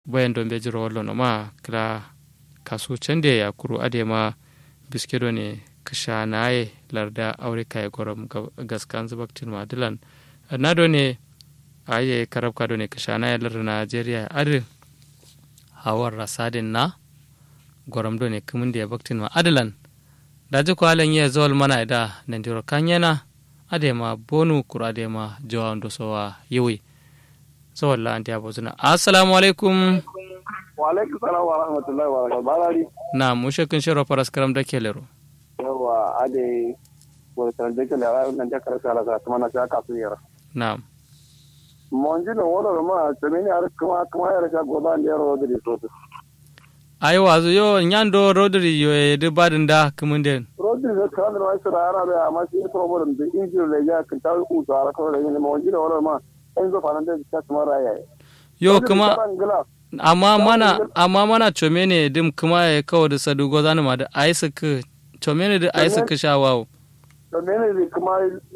bayan don beji rawallo no ma kila kasu cande ya kuru ade ma biskedo ne kisha naye larda aure kai gorom gaskan zubaktin madilan na do ne aye karab kado ne kisha naye larda najeriya ade hawar rasadin na gorom do ne kumin da ya baktin ma adalan daji ko alen ye zol mana da nandiro kanyana ade ma bonu kuru ade ma jawan do sowa yiwi so walla anti abozuna assalamu alaikum wa alaikum salam wa rahmatullahi wa barakatuh balari na mushe kun shiro paras karam da kelero yawa ade wala tan de kele ala nan de kala sala sa kuma na sa ka su yara na monji no wala ma temeni ar kuma kuma yara ka goda ne ro de so to ai wazo yo nyando rodri yo e de badin da kumunde rodri da kan no ai sura ara da amma shi problem de injil le ya kan ta u to ara ko ne monji no wala ma en zo fanan de ta kuma raya yo kuma amma mana amma mana chomene dim kuma ya kawo da sadugo zani ma da ai suka chomene da ai suka sha wawo chomene da kuma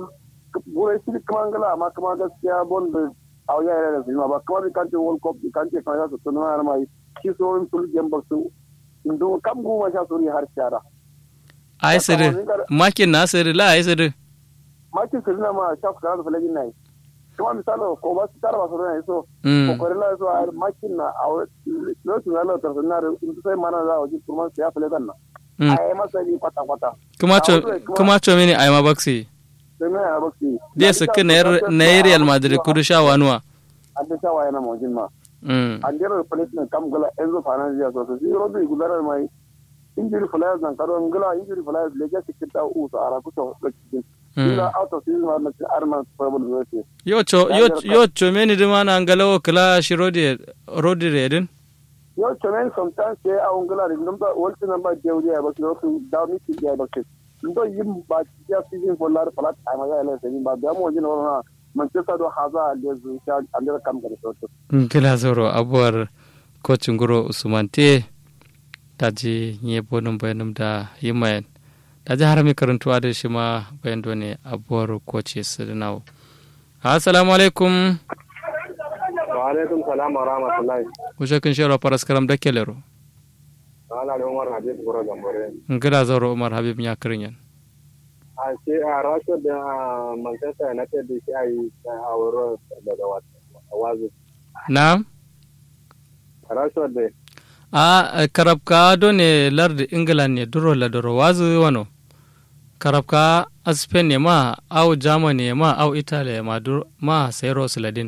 gure shi kuma ngala amma kuma gaskiya bon da auya ya da zima ba kuma kan ce world cup kan ce kan su tunana mai shi so in sul gem ba su ndo kam guma sha suri har shara ai sirri makin na sirri la ai sirri makin sirri na ma sha ku da falagin nai kuma misalo ko ba su tara ba su ne so ko ko la so ar makin na a no su na tar na in sai mana za a ji kuma su ya fale ganna ai masa ni kwata kwata kuma cho kuma cho mini ai ma baksi sai me ya baksi dia su kin na Real Madrid kudu sha wanuwa an ta shawa yana mojin ma an jira replacement kam gala enzo fanazia so so zero bi gudara mai injury flyers nan karo ngala injury flyers leja sikita u so ara kuto ila out of season har na arman problem zai yo cho yo yo cho meni de mana ngalawo kala shi rodi rodi redin yo cho meni sometimes ke a ngala rin dum ta wolti namba jewdi ya bak yo tu da mi ti ya bak ndo yim ba ya season for lar palat ay ma ya le season ba da mo jino na manchester do haza de zu sha andira kam gari so to kila zoro abuwar coach nguro usman te taji nye bonum bayanum da yimayen da ji harami karantuwa da shi ma bayan ne abuwar koce su nawo assalamu alaikum wa alaikum salam wa rahmatullahi kushe kun shirya faras karam da kelero ana da umar habib gura gambore ngila zauro umar habib ya kirin yan a ce a rasho da manchester united da shi a yi a wuro daga wazu na rasho da a karabka do ne lardi england ne duro la duro wazu wano karabka a spain ne ma au germany ma au italy ma dur ma sai rosladin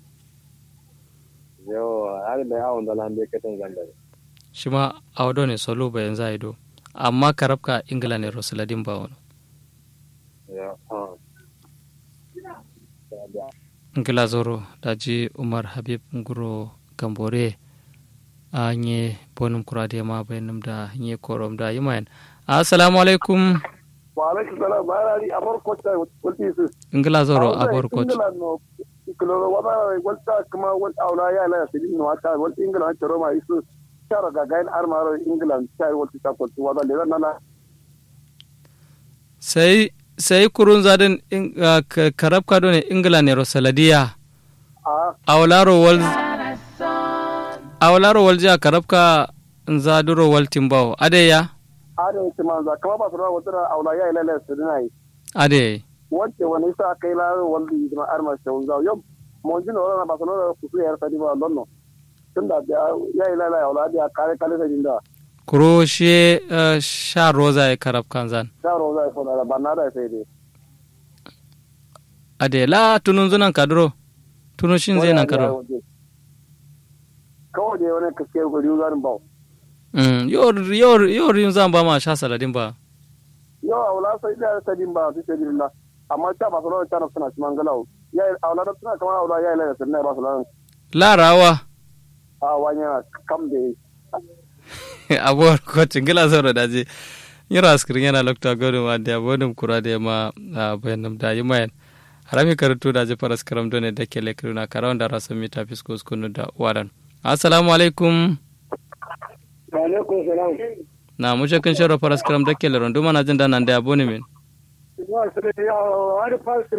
yo har da yawon da lambe katin zandare shi ma au do ne solo bayan za do amma karabka england ne rosladin ba wano ngila zoro daji umar habib nguro gambore a nye bonum kurade ma bayanum da nye korom da yimayan assalamu alaikum wa alaikum salam bayani abar kota walti su ngila zoro abar kota kiloro wada walta kuma wal aula ya la sidin no ata wal ingila ta roma isu tara ga gain armaro ingila ta walti ta kota wada le nana sai sai kurun zadin karab kado ne ingila ne rosaladiya awlaro wal awlaro wal ja karab ka zaduro wal timbaw ade ya ade timan za kama ba sura wata aula ya ila la sidina yi ade wacce wani sa kai la wal di ma arma shawun za yom mon jino wala ba sura ku su yar sadi ba lonno tunda ya ila la aula dia kare kale sa jinda kuro shi sha roza ya karab kanzan sha roza ya fona da banada sai dai ade la tunun zunan kadro tunun shin zai nan kadro kawai da wani kaske ko riyu zarin ba yau riyun zan ba ma sha saladin ba yau a wula sai da sadin ba su ce dinna amma ta ba su rawar ta suna ci mangalau ya a wula da suna kamar a wula ya yi lalata sirna ba su lalata larawa a wani kam da abuwar kwacin gila zaura da je yira askirin yana lokta gudun wa da bodin kura da ma bayan da yi mayan harami karatu da je faras karam done da ke lekiru na karawan da rasu mita fisko skunu da wadan assalamu alaikum alaikum salam na mushe kan shara faras karam da ke leron duma na jin da nan da abu ne min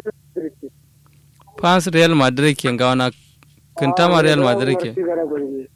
fans real madrid ke ga wana kintama real madrid ke